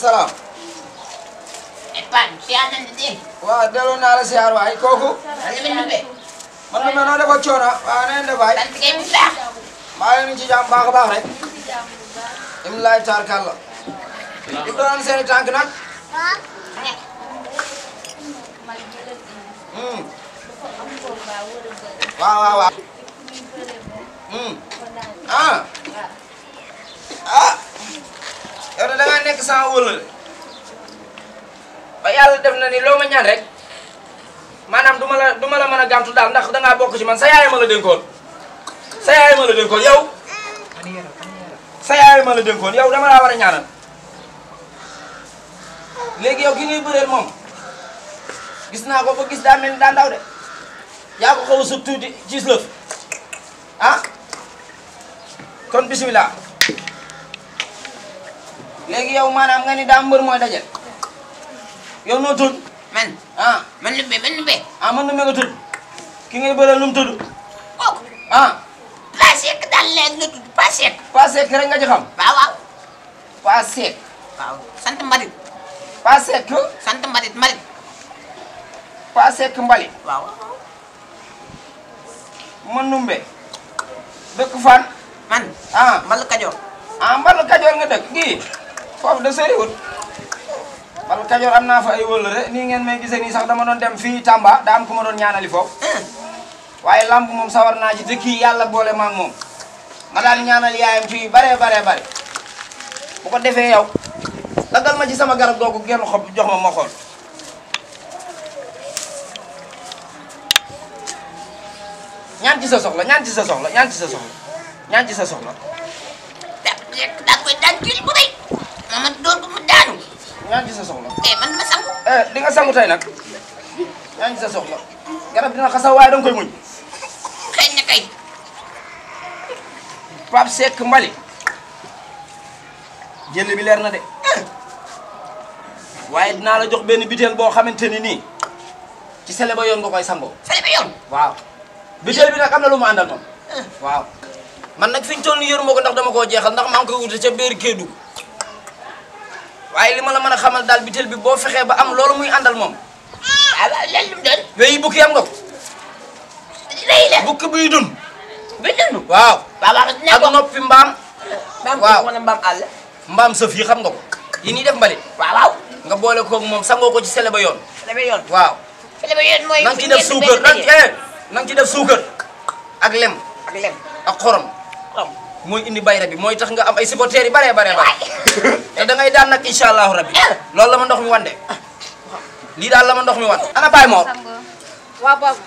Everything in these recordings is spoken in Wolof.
salaam. Epan, si Anan di din. waaw delloo naa la siyaar waay kooku. Ano ba nube? man de noo defa coono waaw na ngeen def waay. Tanti kayo bisa. maa ngi leen ci jàmm baax a baax rek. Imlaay taarkalla. di doon seen i tànk nag. Hmm. waaw waaw waaw. Hmm. ah. ah. yow de da ngaa nekk sans wóolal. ba yàlla def na ni loo ma ñaan rek. maanaam du ma la du ma la mën a gàntu daal ndax dangaa bokk ci man sa yaay ma la dénkoon. sa yaay ma la dénkoon yow. sa yaay ma la dénkoon yow dama laa war a ñaanal. léegi yow ki ngay bëreel moom. gis naa ko ba gis daa mel ni daa ndaw de. yaa ko xaw a sut tuuti ci lëf. ah. kon bisimilah. léegi yow maanaam nga ni daa mbër mooy dajal. yow noo tudd. Man, ah man nube, man nube. ah man nu me nga tudd. ki ngay bëreel nu mu tudd. Oh, ah. pasek dal leg na tudd pasek. Pasek rek nga ci xam. Waaw waaw. Pasek. Waaw, sant Marit. Pasek. Sant Marit, Marit. Pasek Mbali. Waaw. Manumbe. dëkk fan. Man, ah Mal Kajoor. ah Mbal Kajoor nga dëkk gii. foofu de soriwul. Mbal Kajoor am naa fa ay wëllëre nii ngeen may gisee nii sax dama doon dem fii Tamba daa am ku ma doon ñaanali foofu. waaye lamb moom sawar naa ci te kii yàlla boole ma ak moom. ma daan ñaanal yaayam ci yu bare bare bare. bu ko defee yow. daggal ma ci sama garab googu genn xob jox ma ma xool. ñaan ci sa soxla ñaan ci sa soxla ñaan ci sa soxla ñaan ci sa soxla Da, da koy daan kil bu rëy. Mama door ko mu daanu. ñaan ci sa soxla Eh, man ma sangu. eh di nga sangu tey nag ñaan ci sa soxla garab dina xasaw waaye danga koy muñ Xeeñ na kay. Pape Seck Mbali jël bi leer na de waaye dinaa la jox benn biteel boo xamante ni nii ci sele ba yoon nga koy sangoo Fale ba yoon. waaw biteel bi nag am na lu mu àndal moom waaw man nag fi ñu toll nii yëruma ko ndax dama koo jeexal ndax maa ngi koy wute ca biir Kédougou waaye li ma la mën a xamal daal biteel bi boo fexee ba am loolu muy àndal moom Waaw waaw, lan lu mu doon. weyi bukki am nga ko Rëy la. bukki buy dund Bi dund. waaw Waaw waaw, dinaa ak ko. noppi mbaam Mbaam waaw. wala mbaam àll. mbaam sëf yi xam nga ko yi nii def mbalit Waaw waaw. nga boole koog moom sangoo ko ci sele ba yoon Fale ba yoon. waaw Fale ba yoon mooy. na nga fi ci def ngeen di suukar benn na daje. eh na nga ci def suukar ak lem Ak lem. ak xorom Xam. mooy indi bayra bi mooy tax nga am ay supporters yi baree baree bare Waay. te da ngay daan nag incha allahu rabbi loolu la ma ndox mi wan de lii daal la ma ndox mi wan ana Baye Mor waaw boobu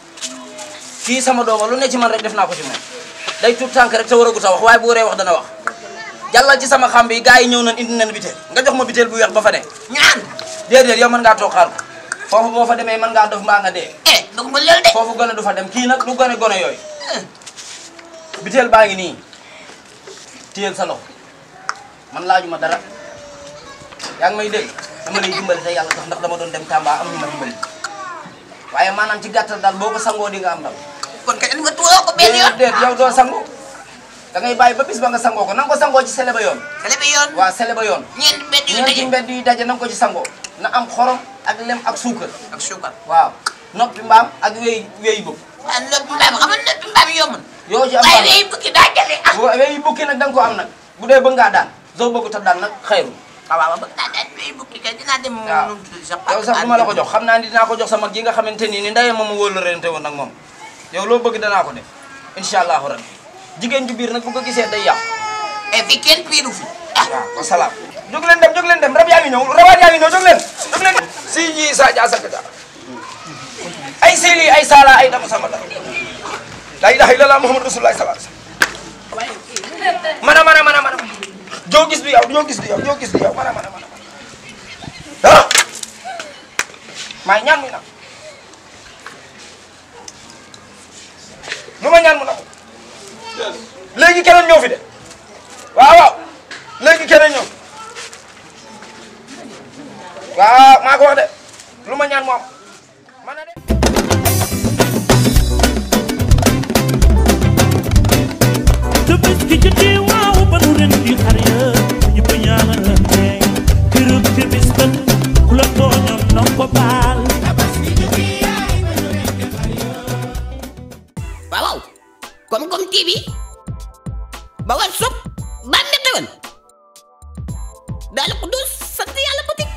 kii sama dooma lu ne ci man rek def naa ko ci moom day tuut tànk rek te war a gut a wax waaye bu waree wax dana wax jàllal ci sama xam bi gars yi ñëw nañ indi nañ biteel nga jox ma biteel bu weex ba fa ne Ñaan. déedéet yow mën ngaa toog xaar ko foofu boo fa demee mën ngaa dof mbaa nga dee Eh, dugg ma loolu de. foofu gone du fa dem kii nag du gone gone yooyu biteel baa ngi nii téyel sa loxo man laajuma dara yaa ngi may dégg dama lay dimbali te yàlla tax ndax dama doon dem Tamba am ñu ma dimbali waaye maanaam ci gàttal daal boo ko sangoo di nga am ndam Kon kay nga tuuroo ko benn yoon. déet yow doo sangu da ngay bàyyi ba bis ba nga sangoo ko na nga ko sangoo ci sele ba yoon Fale ba yoon. waa sele ba yoon Ñeent mbedd yu ñeenti daje. mbedd yu daje na nga ko ci sangoo na am xorom ak lem ak suukar Ak suukar. waaw noppi mbaam ak wéy wéy bëgg waaw loolu mbaam xam nga loolu mbaam yomb na. yoo ci am waaye baax léegi bukki daa jafe ah. bu wéy bukki nag da nga ko am nag bu dee bëgg ngaa daan soo bëggut a daan nag xayru waaw waaw bëgg naa daal léegi bukki kay dinaa dem. waaw nu mu tudd sax yow sax du ma la ko jox xam naa ni dinaa ko jox sa mag ji nga xamante ni ni ndeyee moom a wóolu rente woon nag moom yow loo bëgg danaa ko def incha allahu rabbi jigéen ju biir nag bu ko gisee day yàqu et fii kenn piiru fi. ah waaw wasalaam jóg leen dem jóg leen dem rab yaa ngi ñëw rawaat yaa ngi ñëw jóg leen jóg leen si ji sa ja sakka ay sili ay sala ay dama sama dara la ilaha illallah muhammad rasulullah sallallahu alaihi wasallam mana mana mana mana joo gis du yow joo gis du yow joo gis du yow mana mana mana ah maa ñaan muy na lu ma ñaan mu na léegi keneen ñëw fi de waaw waaw léegi keneen ñëw waaw maa ko wax de lu ma ñaan moom man na de te bés ki jotee waaw ba nu ren di xar ya ñëpp ñaanalante kër bawal sob bànne xewan daal ko doon sant yàlla boutique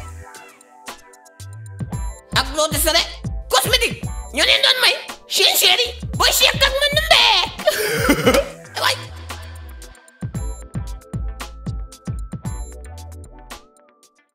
ak loo de sare cosmétique ñoo leen doon may seen chéri booy seek ak